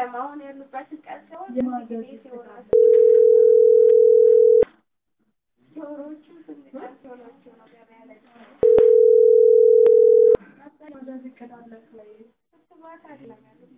አይደለም አሁን ያሉበትን ቀን ሲሆን ጊዜ ሲሆን ዶሮዎቹ ስንት ቀን ሲሆናቸው ነው ገበያ ላይ ክትባት አይደለም ያሉት።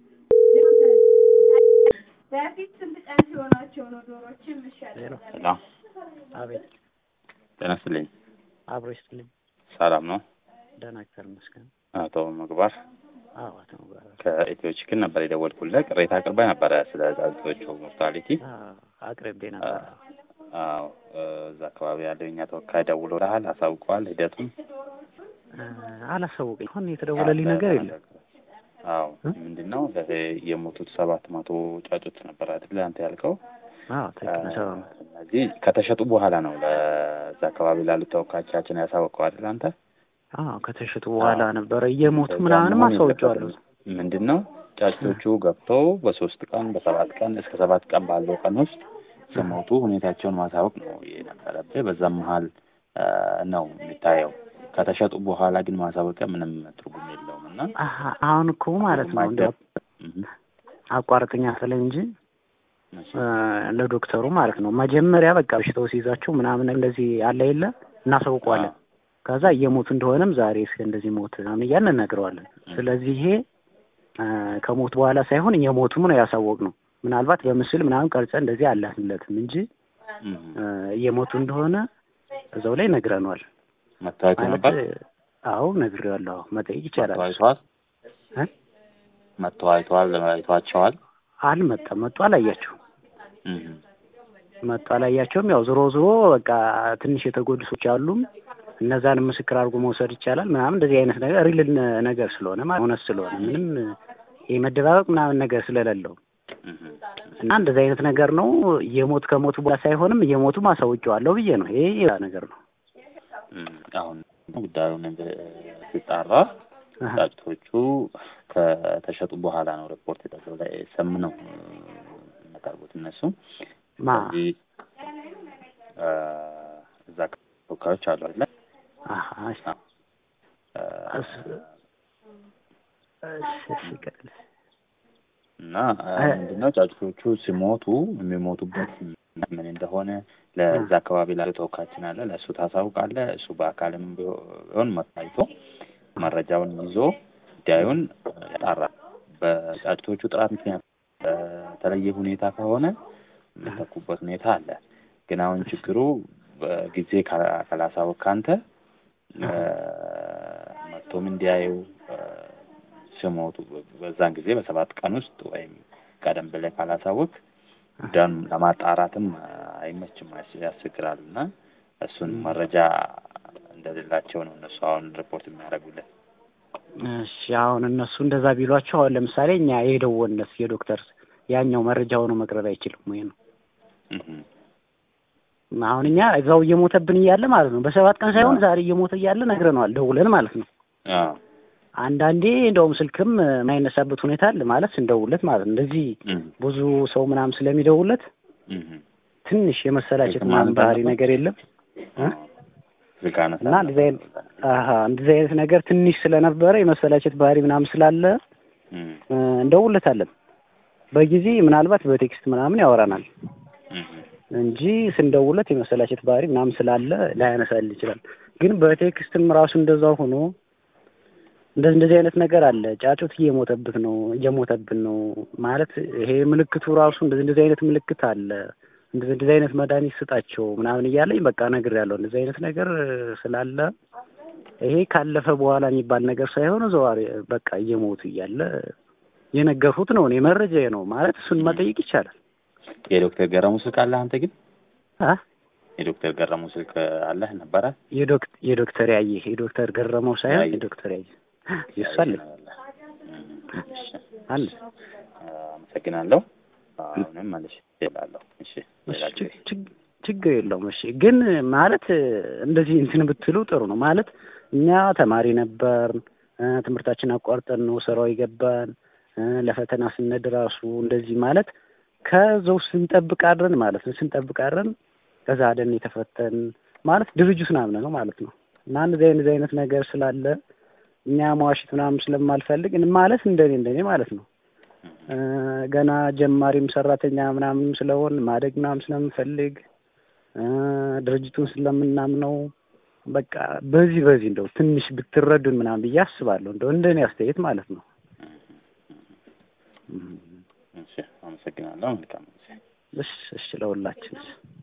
በፊት ስንት ቀን ሲሆናቸው ነው ዶሮዎች የሚሻለው? ሰላም አቤት ጤና ይስጥልኝ። አብሮ ይስጥልኝ። ሰላም ነው? ደህና እግዚአብሔር ይመስገን። አቶ ምግባር አዎ አቶ መግባር ከኢትዮ ችክን ነበር የደወልኩልህ። ቅሬታ አቅርበህ ነበረ ስለ ጫጩቶቹ ሞርታሊቲ። አቅርቤ ነበር። አዎ እዛ አካባቢ ያለው የኛ ተወካይ ደውሎልሃል? አሳውቀዋል ሂደቱን? አላሳወቀኝ። አሁን የተደወለልኝ ነገር የለም። አዎ ምንድን ነው ይሄ የሞቱት ሰባት መቶ ጫጩት ነበር አይደለ አንተ ያልከው? አዎ ትክክል ነው። ሰባ ዓመት እነዚህ ከተሸጡ በኋላ ነው ለዛ አካባቢ ላሉት ተወካዮቻችን ያሳወቀው አይደል አንተ? አዎ ከተሸጡ በኋላ ነበረ እየሞቱ ምናምንም አሳውቄዋለሁ። ምንድን ነው ጫጩቶቹ ገብተው በሶስት ቀን በሰባት ቀን እስከ ሰባት ቀን ባለው ቀን ውስጥ ሲሞቱ ሁኔታቸውን ማሳወቅ ነው የነበረብህ። በዛም መሀል ነው የሚታየው። ከተሸጡ በኋላ ግን ማሳወቂያ ምንም ትርጉም የለውም እና አሀ አሁን እኮ ማለት ነው እንደ አቋርጥኛ ስለ እንጂ ለዶክተሩ ማለት ነው መጀመሪያ በቃ በሽታው ሲይዛቸው ምናምን እንደዚህ አለ የለ እናሳውቀዋለን። ከዛ እየሞቱ እንደሆነም ዛሬ እስከ እንደዚህ ሞት ምናምን እያልን እነግረዋለን። ስለዚህ ይሄ ከሞት በኋላ ሳይሆን እየሞቱም ነው ያሳወቅ ነው። ምናልባት በምስል ምናምን ቀርጸ እንደዚህ አላትለትም እንጂ እየሞቱ እንደሆነ እዛው ላይ ነግረነዋል። መታወቅ ነበር። አዎ ነግሬዋለሁ። መጠየቅ ይቻላል። አይተዋል? መጥተው አይተዋል? አይተዋቸዋል? አልመጣም። መጡ አላያቸው መጡ አላያቸውም። ያው ዞሮ ዞሮ በቃ ትንሽ የተጎዱ ሰዎች አሉም እነዛን ምስክር አድርጎ መውሰድ ይቻላል ምናምን እንደዚህ አይነት ነገር ሪል ነገር ስለሆነ ማለት እውነት ስለሆነ ምንም የመደባበቅ ምናምን ነገር ስለሌለው እና እንደዚህ አይነት ነገር ነው። የሞት ከሞቱ በኋላ ሳይሆንም እየሞቱ ማሳውቂዋለሁ ብዬ ነው። ይሄ ሌላ ነገር ነው። አሁን ጉዳዩን ሲጣራ ጫጭቶቹ ከተሸጡ በኋላ ነው ሪፖርት የጠለው ላይ ሰም ነው የሚያቀርቡት እነሱ ማ ስለዚህ እዛ ተወካዮች አሉ አይደለ? እና ምንድነው ጫጩቶቹ ሲሞቱ የሚሞቱበት ምን እንደሆነ ለዛ አካባቢ ላለ ተወካያችን አለ፣ ለእሱ ታሳውቃለህ። እሱ በአካልም ቢሆን መታይቶ መረጃውን ይዞ ጉዳዩን ያጣራል። በጫጩቶቹ ጥራት ምክንያት በተለየ ሁኔታ ከሆነ የሚተኩበት ሁኔታ አለ። ግን አሁን ችግሩ በጊዜ ካላሳወቅ ካንተ መጥቶም እንዲያዩ ሲሞቱ በዛን ጊዜ በሰባት ቀን ውስጥ ወይም ቀደም ብለህ ካላሳወቅ ጉዳዩን ለማጣራትም አይመችም፣ ያስቸግራል እና እሱን መረጃ እንደሌላቸው ነው እነሱ አሁን ሪፖርት የሚያደርጉለት። እሺ አሁን እነሱ እንደዛ ቢሏቸው አሁን ለምሳሌ እኛ የደወልነት የዶክተር ያኛው መረጃ ሆኖ መቅረብ አይችልም ወይ ነው አሁን እኛ እዛው እየሞተብን እያለ ማለት ነው በሰባት ቀን ሳይሆን ዛሬ እየሞተ እያለ ነግረነዋል ደውለን ማለት ነው። አንዳንዴ እንደውም ስልክም የማይነሳበት ሁኔታ አለ ማለት ስንደውለት ማለት ነው። እንደዚህ ብዙ ሰው ምናምን ስለሚደውለት ትንሽ የመሰላቸት ምናምን ባህሪ ነገር የለም እና እንደዚህ አይነት እንደዚህ አይነት ነገር ትንሽ ስለነበረ የመሰላቸት ባህሪ ምናምን ስላለ እንደውለታለን። በጊዜ ምናልባት በቴክስት ምናምን ያወራናል እንጂ ስንደውለት የመሰላቸት ባህሪ ምናምን ስላለ ላያነሳል ይችላል። ግን በቴክስትም ራሱ እንደዛው ሆኖ እንደዚህ እንደዚህ አይነት ነገር አለ። ጫጩት እየሞተብት ነው እየሞተብን ነው ማለት ይሄ ምልክቱ ራሱ እንደዚህ እንደዚህ አይነት ምልክት አለ እንደዚህ እንደዚህ አይነት መድኃኒት ስጣቸው ምናምን እያለኝ በቃ ነግሬያለሁ። እንደዚህ አይነት ነገር ስላለ ይሄ ካለፈ በኋላ የሚባል ነገር ሳይሆን ዘዋሪ በቃ እየሞቱ እያለ የነገርኩት ነው እኔ መረጃ ነው ማለት እሱን መጠየቅ ይቻላል። የዶክተር ገረሙ ስልክ አለህ አንተ ግን? አ የዶክተር ገረሙ ስልክ አለህ ነበረ? የዶክተር የዶክተር ያየ የዶክተር ገረመው ሳይሆን የዶክተር ያየ የሱ አለ አለ። አመሰግናለሁ። አሁንም ማለት እላለሁ። እሺ ችግር የለውም። እሺ ግን ማለት እንደዚህ እንትን ብትሉ ጥሩ ነው ማለት እኛ ተማሪ ነበር ትምህርታችን አቋርጠን ነው ስራው የገባን ለፈተና ስነድ ራሱ እንደዚህ ማለት ከዛው ስንጠብቅ አድረን ማለት ነው ስንጠብቅ አድረን ከዛ አደን የተፈተን ማለት ድርጅት ምናምን ነው ማለት ነው። እና እንደዚህ አይነት አይነት ነገር ስላለ እኛ መዋሽት ምናምን ስለማልፈልግ ማለት እንደኔ እንደኔ ማለት ነው እ፣ ገና ጀማሪም ሰራተኛ ምናምን ስለሆን ማደግ ምናምን ስለምፈልግ እ፣ ድርጅቱን ስለምናምነው በቃ በዚህ በዚህ እንደው ትንሽ ብትረዱን ምናምን ብዬ አስባለሁ። እንደው እንደኔ አስተያየት ማለት ነው። እም፣ እሺ አመሰግናለሁ። መልካም ጊዜ። እሺ እሺ ለሁላችን